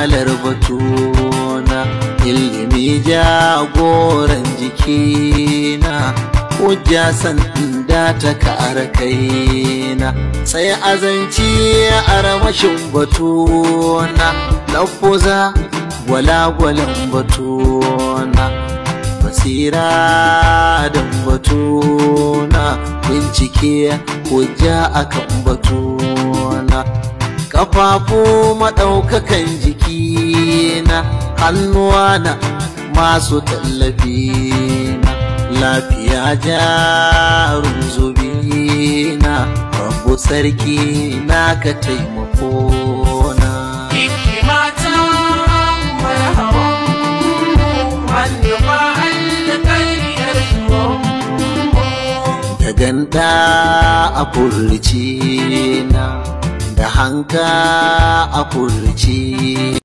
akalar batuna ilimi jagoran jikina hujja sanda ta kara kaina sai azanci a ramashin batuna lafuza gwalagwalan batuna basira da batuna bincike hujja akan batuna kafafu maɗaukakan jikina hannuwana masu tallafi na lafiya jarun zubina rabu sarki na ka taimako na hikimata mai hawan hannufa alƙaryar da ganda a furci na da hanka a furci